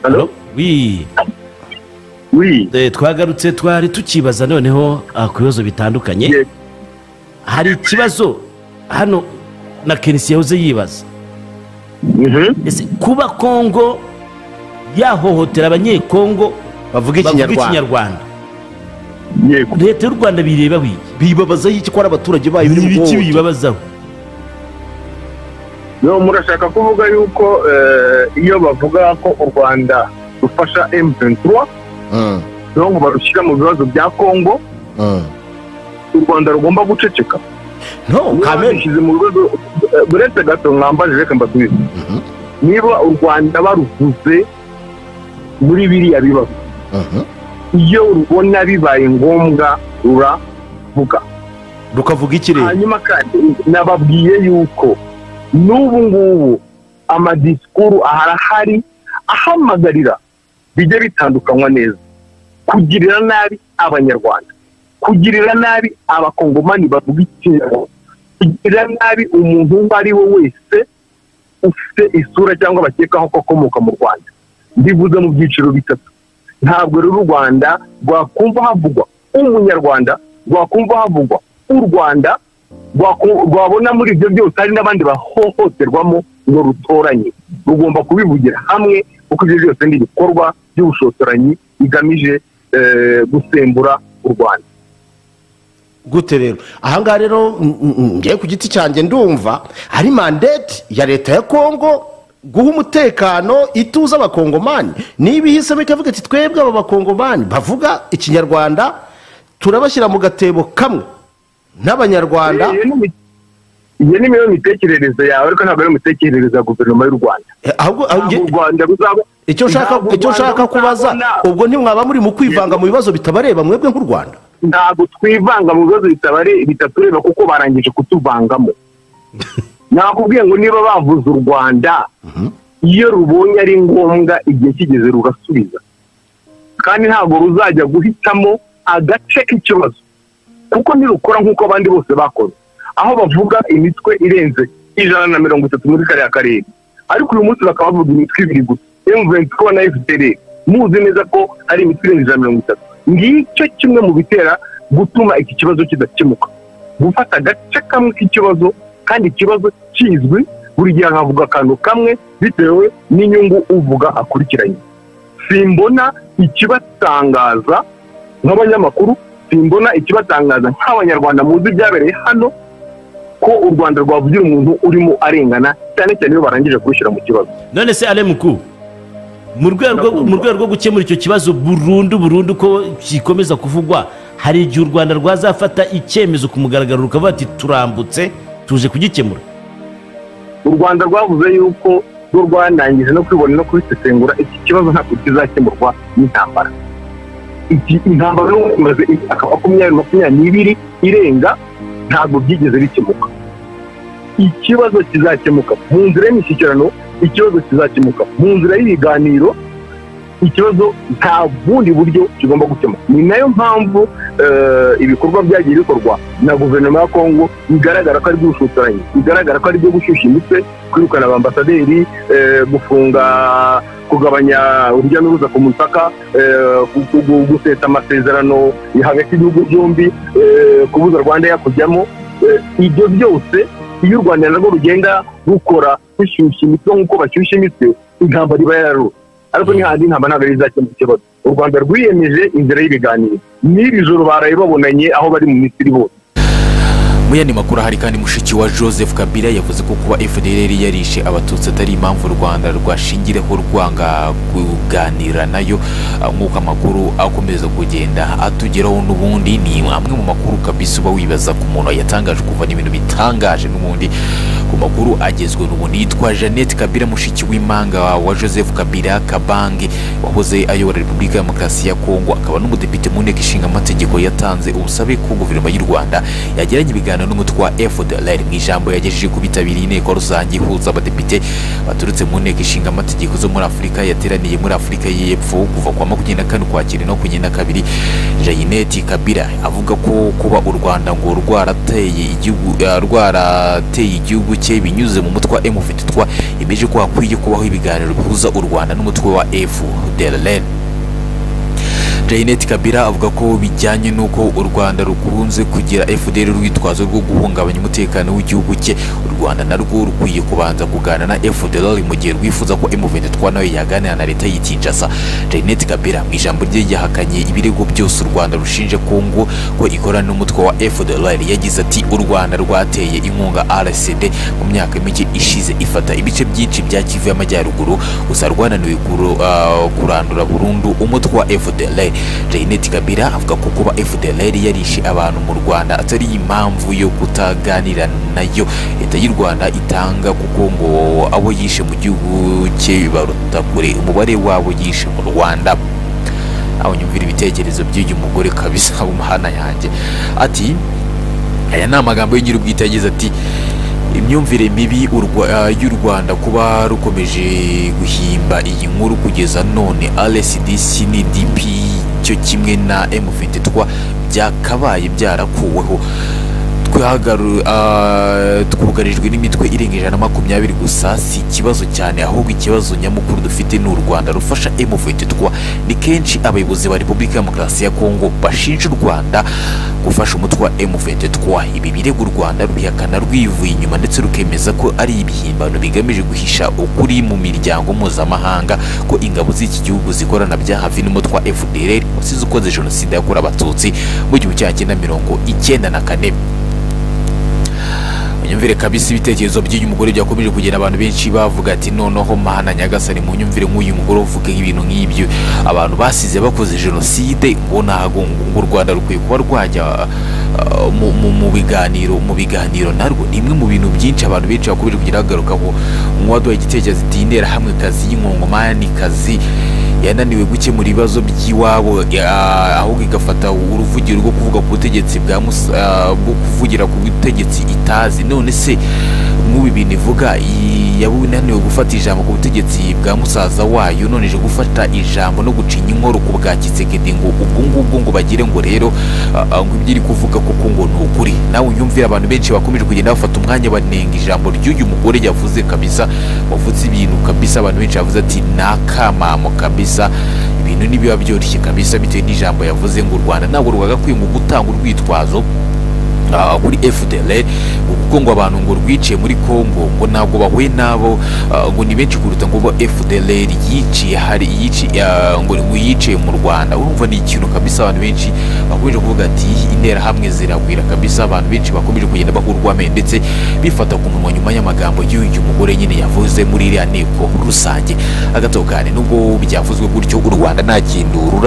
Allô wi Oui. Eh, twagarutse twari tukibaza noneho ah, ku bibazo bitandukanye Yes. hari ikibazo hano na kenisi yahoze yibaza Mhm. ese kuba kongo yahohotera abanyekongo bavuga bavuga ikinyarwanda ikinyarwanda Yego. leta y'u rwanda bireba wiki bibabazaho iki ko ari abaturage bayo ni biri mu ibiki bwonko. bibabazaho No, murashaka kuvuga yuko eh, iyo bavuga ko u Rwanda rufasha M23 Mm, niyo ngo barushyira mu bibazo bya Kongo mm. u Rwanda rugomba guceceka no Niba kamere babishyize mu rwego eh, uretse gato mwambajije reka mbasubize Mhm. niba u Rwanda baruvuze muri biriya bibazo Mhm. iyo rubona bibaye ngombwa ruravuga rukavuga ikirere hanyuma kandi nababwiye yuko n'ubu ngubu amadisikuru arahari ahamagarira bijya bitandukanywa neza kugirira nabi abanyarwanda kugirira nabi abakongomani bavuga ikinyarwanda kugirira nabi umuntu uwo ari we wese ufite isura cyangwa bakekaho ko akomoka mu rwanda mbivuze mu byiciro bitatu ntabwo rero u rwanda rwakumva havugwa umunyarwanda rwakumva havugwa u rwanda rwaku- rwabona muri ibyo byose hari n'abandi bahohoterwamo ngo rutoranye rugomba kubivugira hamwe kuko ibyo byose ni ibikorwa by'ubushotoranyi bigamije eh, gusembura u rwanda gute rero ahangaha rero mm, mm, mm, ngewe ku giti cyanjye ndumva hari mandate ya leta ya kongo guha umutekano ituze abakongomani niba ihisemo ikavuga iti twebwe aba bakongomani bavuga ikinyarwanda turabashyira mu gatebo kamwe n'abanyarwanda Iyo ni- iyo ni yo mitekerereze yawe ariko ntabwo ari imitekerereze ya guverinoma y'u rwanda Eh, ahubwo ntabwo ahubwo- u rwanda ruzaba icyo nshaka ntabwo u icyo Rwanda nshaka kubaza ruzabona- ubwo ntimwaba muri mu kwivanga mu bibazo bitabareba mwebwe nk'u rwanda ntabwo twivanga mu bibazo bitabare- bitatureba kuko barangije kutuvangamo nakubwiye ngo niba bavuze u rwanda iyo rubonye ari ngombwa igihe kigeze rugasubiza kandi ntabwo ruzajya guhitamo agace k'ikibazo kuko ntirukora nk'uko abandi bose bakoze aho bavuga imitwe irenze ijana na mirongo itatu muri kariya karere ariko uyu munsi bakaba bavuga imitwe ibiri gusa emuvensi ko na efuperi muzi neza ko ari imitwe irenze ijana na mirongo itatu ngicyo kimwe mu bitera gutuma iki kibazo kidakemuka gufata agace kamwe k'ikibazo kandi ikibazo kizwi buri gihe nkavuga akantu kamwe bitewe n'inyungu uvuga akurikiranye simbona ikibatangaza nk'abanyamakuru simbona ikibatangaza nk'abanyarwanda muzi ibyabereye hano ko u rwanda rwavugira umuntu urimo arengana cyane cyane iyo barangije kurushyira mu kibazo none se ale muku mu rwego Ndakumva. mu rwego rwo gukemura icyo kibazo burundu burundu ko gikomeza kuvugwa hari igihe u rwanda rwazafata icyemezo ku mugaragaro rukavuga ati turambutse tuje kugikemura u rwanda rwavuze yuko rwo rwanangije no kwibona no kubisesengura iki kibazo ntabwo kizakemurwa n'intambara iki intambara n'ubu imaze imyaka makumyabiri makumyabiri n'ibiri irenga ntabwo byigeze bikemuka ikibazo kizakemuka mu nzira y'imishyikirano ikibazo kizakemuka mu nzira y'ibiganiro ikibazo nta bundi buryo kigomba gukemuka ni nayo mpamvu eh, ibikorwa byagiye bikorwa na guverinoma ya kongo bigaragara ko ari iby'ubushotoranyi bigaragara ko ari ibyo gushyushya imitwe kwirukana abambasaderi eh, gufunga kugabanya urujya n'uruza ku mupaka eh, gu- gu- gu- gusesa amasezerano hagati y'ibihugu byombi eh, kubuza rwanda yakujyamo Eh, ibyo byose iyo u rwanda narwo rugenda rukora rushyushya imitwe nk'uko bashyushya imitwe intambara iba yararura ariko ni handi intambara ntabwo ari izakemura ikibazo u rwanda rwiyemeje inzira y'ibiganiro n'iri joro baraye babonanye aho bari mu misiri hose mu yandi makuru hari kandi mushiki wa joseph kabila yavuze ko kuba fdr yarishe abatutsi atari impamvu u rwanda rwashingiraho rwanga kuganira nayo Ah, nk'uko amakuru akomeza kugenda atugeraho n'ubundi ni amwe mu makuru kabisa uba wibaza ku muntu yatangaje kuva ni ibintu bitangaje n'ubundi ku makuru agezwe n'ubundi yitwa jeannette kabila mushiki w'impanga wa joseph kabila kabange wahoze ayobora repubulika ya demokarasi ya kongo akaba n'umudepite mu nteko ishinga amategeko yatanze ubusabe ko guverinoma y'u rwanda yagiranye ibiganiro n'umutwe wa fdlr mu ijambo yagejeje ku bitabiriye inteko rusange ihuza abadepite baturutse mu nteko ishinga amategeko zo muri afurika yateraniye muri afurika y'epfo kuva kwa makumyabiri na kane ukwakira no kunyenda kabiri jayineti kabira avuga ko kuba u rwanda ngo rwarateye igihugu eh, rwarateye igihugu bucye binyuze mu mutwe wa M23 yemeje ko hakwiye kubaho ibiganiro bihuza u Rwanda n'umutwe wa FDLR Jainet Kabila avuga ko bijyanye n'uko u Rwanda rukunze kugira FDL urwitwazo rwo guhungabanya umutekano w'igihugu cye u Rwanda narwo rukwiye kubanza kuganira na FDL mu gihe rwifuza ko M23 nayo yaganira na leta y'ikinshasa Jainet Kabila mu ijambo rye yahakanye ibirego byose u Rwanda rushinje Kongo ko ikorana n'umutwe wa FDLR yagize ati u Rwanda rwateye inkunga RCD mu myaka mike ishize ifata ibice byinshi bya Kivu y'Amajyaruguru gusa rwananiwe kuru- ah, kurandura burundu umutwe wa FDLR Janet Kabila avuga ko kuba FDLR yarishe abantu mu Rwanda atari impamvu yo kutaganira nayo leta y'u Rwanda itanga kuko ngo abo yishe mu gihugu cye baruta kure umubare wabo yishe mu Rwanda aho nyumvira ibitekerezo by'uyu mugore kabisa w'umuhana yanjye ati aya ni amagambo y'ingira ubwite yagize ati imyumvire mibi u Rwa- ah, y'u rwanda kuba rukomeje guhimba iyi nkuru kugeza none rsdc n'idp cyo kimwe na m23 byakabaye byarakuweho twagaru- ah, twugarijwe n'imitwe irenga ijana na makumyabiri gusa si ikibazo cyane ahubwo ikibazo nyamukuru dufite ni u rwanda rufasha M23 ni kenshi abayobozi ba repubulika ya demokarasi ya kongo bashinja u rwanda gufasha umutwe wa M23 ibi birego u rwanda rubihakana rwivuye inyuma ndetse rukemeza ko ari ibihimbano bigamije guhisha ukuri mu miryango mpuzamahanga ko ingabo z'iki gihugu zikorana bya hafi n'umutwe wa fdr wasize ukoze jenoside yakorewe abatutsi mu gihumbi kimwe magana cyenda mirongo icyenda na kane munyumvire kabisa ibitekerezo by'uyu mugore byakomeje kugera abantu benshi bavuga ati noneho mana nyagasani mu nyumvire nk'uyu mugore uvuga ibintu nk'ibyo abantu basize bakoze jenoside ngo ntago ngo u rwanda rukwiye kuba rwajya ah, mu- mu- mu biganiro mu biganiro narwo ni imwe mu bintu byinshi abantu benshi bakomeje kugira bagaruka ngo nk'uwaduha igitekerezo ati interahamwe kazi y'inkongomanikazi yananiwe gukemura ibibazo by'iwabo ya- ahubwo igafata uruvugiro rwo kuvuga ku butegetsi bwa Mus- ah, bwo kuvugira ku butegetsi itazi none se nk'ubu bintu ivuga iyi- yaba yananiwe gufata ijambo ku butegetsi bwa musaza wayo none ije gufata ijambo no gucinya inkoro ku bwa kisekedi ngo ubwo ngubwo ngo bagire ngo rero ah, ah, ngo ibyo iri kuvuga kuko ngo ni ukuri nawe unyumvire abantu benshi bakomeje kugenda bafata umwanya banenga ijambo ry'uyu mugore yavuze kabisa wavuze ibintu kabisa abantu benshi bavuze ati ni akamamo kabisa ibintu ntibiba byoroshye kabisa bitewe n'ijambo yavuze ngo u rwanda ntabwo rwagakwiye ngo gutanga urwitwazo ah, kuri FDLR kuko ngo abantu ngo rwiciye muri Congo ngo ntabwo bahuye nabo ah, ngo ni benshi kuruta ngo bo FDLR yiciye hari yiciye ah, ngo ngo yiciye mu Rwanda urumva ni ikintu kabisa abantu benshi bakomeje kuvuga ati intera hamwe ziragwira kabisa abantu benshi bakomeje kugenda bahurwame ndetse bifata ku munwa nyuma y'amagambo y'uyu mugore nyine yavuze muri iriya nteko rusange agatokane nubwo byavuzwe gutyo u Rwanda nta kintu rura